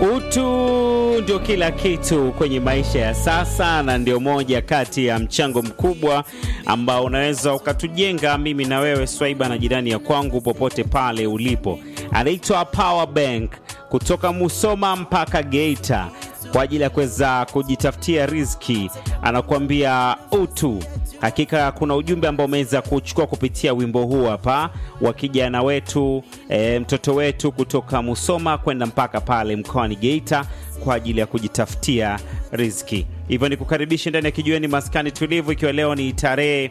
Utu ndio kila kitu kwenye maisha ya sasa, na ndio moja kati ya mchango mkubwa ambao unaweza ukatujenga mimi na wewe Swaiba na jirani ya kwangu popote pale ulipo. Anaitwa Power Bank kutoka Musoma mpaka Geita kwa ajili ya kuweza kujitafutia riziki, anakuambia utu. Hakika kuna ujumbe ambao umeweza kuchukua kupitia wimbo huu hapa wa kijana wetu e, mtoto wetu kutoka Musoma kwenda mpaka pale mkoani Geita kwa ajili ya kujitafutia riziki. Hivyo ni kukaribisha ndani ya kijiweni maskani tulivu, ikiwa leo ni tarehe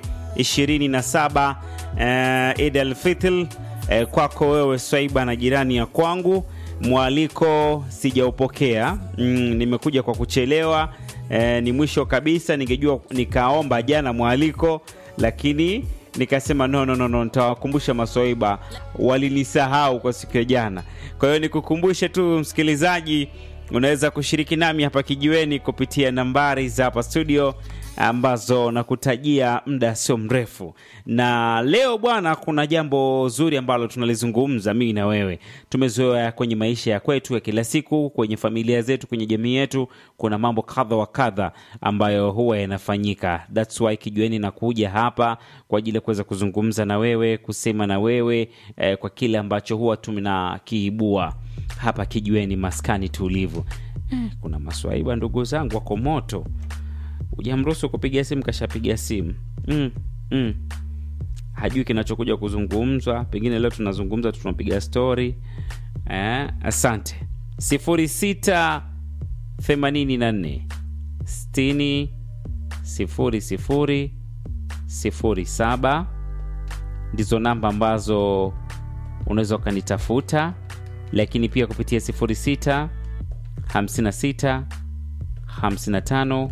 27 e, Eid al-Fitr e, kwako wewe Swaiba na jirani ya kwangu mwaliko sijaupokea. Mm, nimekuja kwa kuchelewa e, ni mwisho kabisa. Ningejua nikaomba jana mwaliko, lakini nikasema no, no, no, no, nitawakumbusha maswaiba, walinisahau kwa siku ya jana. Kwa hiyo nikukumbushe tu msikilizaji, unaweza kushiriki nami hapa kijiweni kupitia nambari za hapa studio ambazo nakutajia muda sio mrefu. Na leo bwana, kuna jambo zuri ambalo tunalizungumza mimi na wewe. Tumezoea kwenye maisha ya kwetu ya kila siku, kwenye familia zetu, kwenye jamii yetu, kuna mambo kadha wa kadha ambayo huwa yanafanyika. That's why kijiweni nakuja hapa kwa ajili ya kuweza kuzungumza na wewe, kusema na wewe eh, kwa kile ambacho huwa tunakiibua hapa kijiweni, maskani tulivu. Eh, kuna maswaiba ndugu zangu wako moto Ujamruhusu kupiga simu, kashapiga simu mm, mm. Hajui kinachokuja kuzungumzwa, pengine leo tunazungumza, tunapiga stori eh. Asante. sifuri sita themanini na nne sitini sifuri sifuri sifuri saba ndizo namba ambazo unaweza ukanitafuta, lakini pia kupitia sifuri sita hamsini na sita hamsini na tano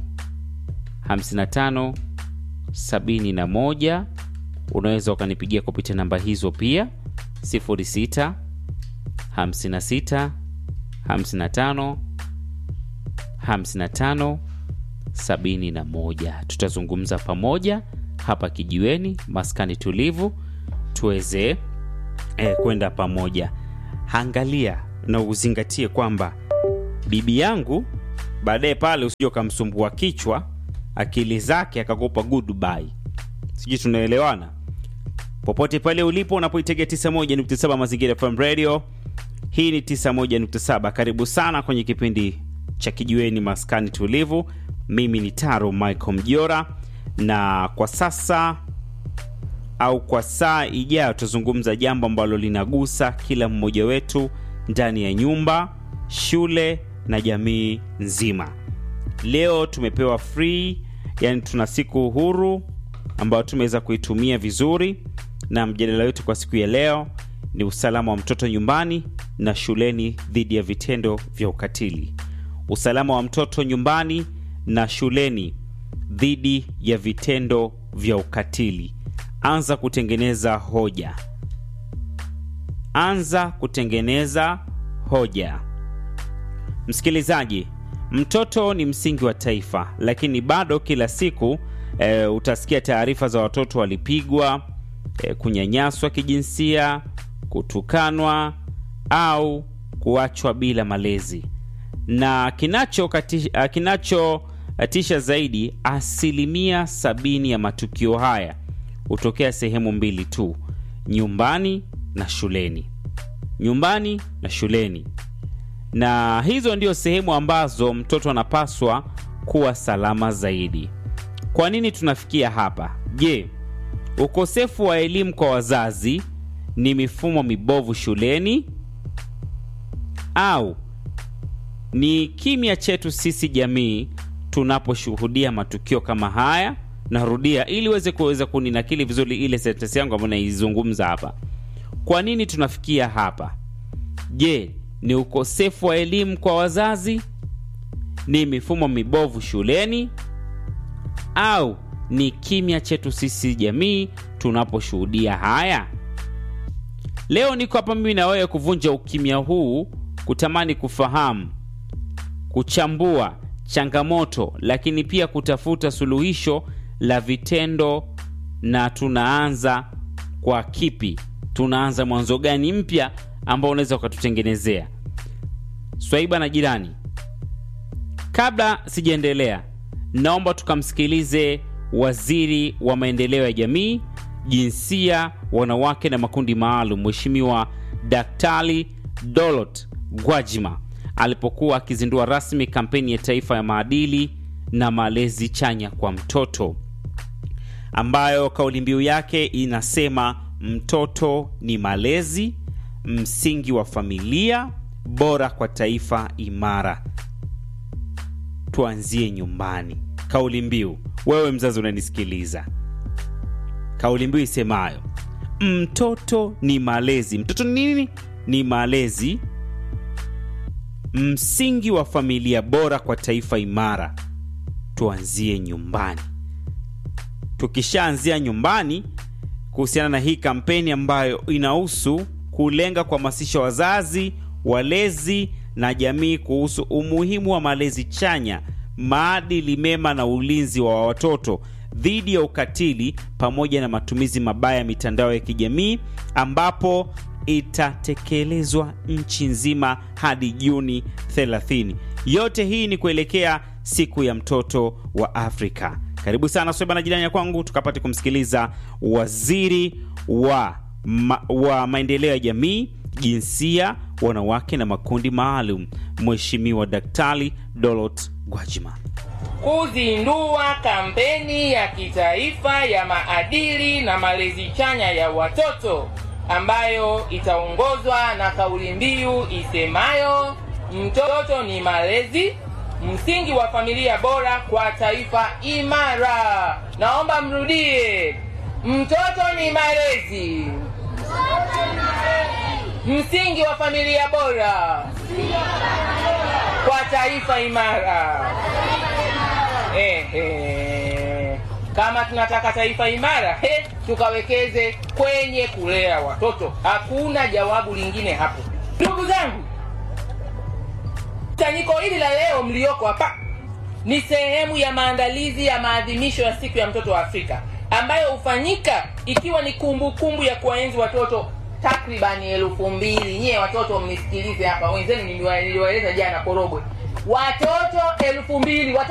55 71 unaweza ukanipigia kupitia namba hizo pia 06 56 55 55 71. Tutazungumza pamoja hapa kijiweni, maskani tulivu, tuweze eh, kwenda pamoja. Angalia na uzingatie kwamba bibi yangu baadaye pale usije ukamsumbua kichwa akili zake akakupa goodbye. Sijui tunaelewana? Popote pale ulipo unapoitegea 91.7 Mazingira FM Radio, hii ni 91.7. Karibu sana kwenye kipindi cha kijiweni maskani tulivu. Mimi ni Taro Michael Mjora, na kwa sasa au kwa saa ijayo tutazungumza jambo ambalo linagusa kila mmoja wetu ndani ya nyumba, shule na jamii nzima. Leo tumepewa free, yani tuna siku huru ambayo tumeweza kuitumia vizuri, na mjadala wetu kwa siku ya leo ni usalama wa mtoto nyumbani na shuleni dhidi ya vitendo vya ukatili. Usalama wa mtoto nyumbani na shuleni dhidi ya vitendo vya ukatili. Anza kutengeneza hoja, anza kutengeneza hoja. Msikilizaji, Mtoto ni msingi wa taifa, lakini bado kila siku e, utasikia taarifa za watoto walipigwa, e, kunyanyaswa kijinsia, kutukanwa au kuachwa bila malezi. Na kinachotisha kinacho zaidi, asilimia sabini ya matukio haya hutokea sehemu mbili tu, nyumbani na shuleni. Nyumbani na shuleni na hizo ndio sehemu ambazo mtoto anapaswa kuwa salama zaidi. Kwa nini tunafikia hapa? Je, ukosefu wa elimu kwa wazazi ni mifumo mibovu shuleni au ni kimya chetu sisi jamii tunaposhuhudia matukio kama haya? Narudia ili uweze kuweza kuninakili vizuri ile sentensi yangu ambayo naizungumza hapa. Kwa nini tunafikia hapa? Je, ni ukosefu wa elimu kwa wazazi? Ni mifumo mibovu shuleni? Au ni kimya chetu sisi jamii tunaposhuhudia haya? Leo niko hapa mimi na wewe kuvunja ukimya huu, kutamani kufahamu, kuchambua changamoto, lakini pia kutafuta suluhisho la vitendo. Na tunaanza kwa kipi? Tunaanza mwanzo gani mpya ambao unaweza ukatutengenezea? Swaiba na jirani, kabla sijaendelea, naomba tukamsikilize waziri wa maendeleo ya jamii, jinsia, wanawake na makundi maalum, Mheshimiwa Daktari Dolot Gwajima alipokuwa akizindua rasmi kampeni ya taifa ya maadili na malezi chanya kwa mtoto ambayo kauli mbiu yake inasema mtoto ni malezi, msingi wa familia bora kwa taifa imara. Tuanzie nyumbani. Kauli mbiu, wewe mzazi unanisikiliza, kauli mbiu isemayo mtoto ni malezi. Mtoto ni nini? Ni malezi, msingi wa familia bora kwa taifa imara. Tuanzie nyumbani. Tukishaanzia nyumbani kuhusiana na hii kampeni ambayo inahusu kulenga kuhamasisha wazazi, walezi na jamii kuhusu umuhimu wa malezi chanya, maadili mema na ulinzi wa watoto dhidi ya ukatili pamoja na matumizi mabaya ya mitandao ya kijamii ambapo itatekelezwa nchi nzima hadi Juni 30. Yote hii ni kuelekea siku ya mtoto wa Afrika. Karibu sana Sweba na jirani ya kwangu, tukapate kumsikiliza waziri wa, ma, wa maendeleo ya jamii, jinsia, wanawake na makundi maalum, Mheshimiwa Daktari Dolot Gwajima kuzindua kampeni ya kitaifa ya maadili na malezi chanya ya watoto ambayo itaongozwa na kauli mbiu isemayo mtoto ni malezi, msingi wa familia bora kwa taifa imara. Naomba mrudie, mtoto ni malezi, msingi wa familia bora kwa taifa imara. Eh, eh. Kama tunataka taifa imara he, tukawekeze kwenye kulea watoto. Hakuna jawabu lingine hapo, ndugu zangu. Kusanyiko hili la leo mlioko hapa ni sehemu ya maandalizi ya maadhimisho ya siku ya mtoto wa Afrika ambayo hufanyika ikiwa ni kumbukumbu kumbu ya kuwaenzi watoto takribani elfu mbili. Nyie watoto mnisikilize hapa, wenzenu niliwaeleza jana Korogwe, watoto elfu mbili watoto